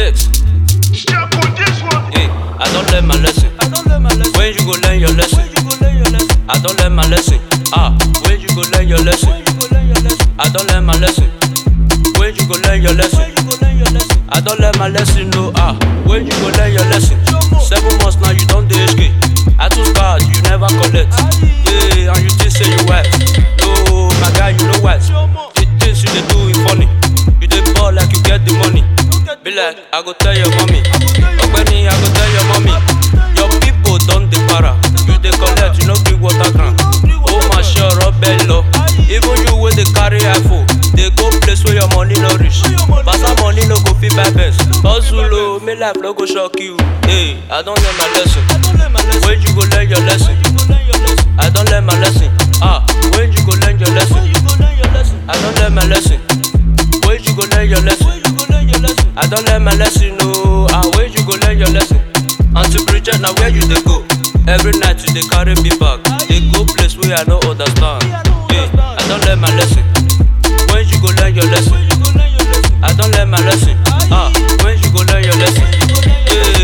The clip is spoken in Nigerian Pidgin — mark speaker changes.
Speaker 1: next. Hey, I don't learn my lesson. When you go learn your lesson? I don't learn my lesson. Ah, when you go learn your lesson? I don't learn my lesson. When you go learn your lesson? I don't learn my lesson, no. Ah, when you go learn your lesson? Seven months now, you don't do HK. I too bad, you never collect. Yeah, and you think say you wise. No, my guy, you know wise. The things you dey do is funny. You dey ball like you get the money. Be like, I go tell your mommy. Ogbeni, I go tell your mommy. Your people don't dey para. You dey collect, you no bring water ground. Oh my sure, belly low. Even you wey dey carry iPhone, dey go place where your money no reach. Basa money no go fit buy best. Hustle o, make life no go shock you. Hey, I don learn my lesson. When you go learn your lesson? I don learn my lesson. Ah, when you go learn your lesson? I don learn my lesson. When you go learn your lesson? I don learn my lesson. No, ah, when you go learn your lesson? Auntie Bridget, now where you dey go? Every night you dey carry me back. Dey go place where I no understand. Yeah, I don learn my lesson. When you go learn your lesson? I don learn my lesson. Ah, when you go learn your lesson? Yeah,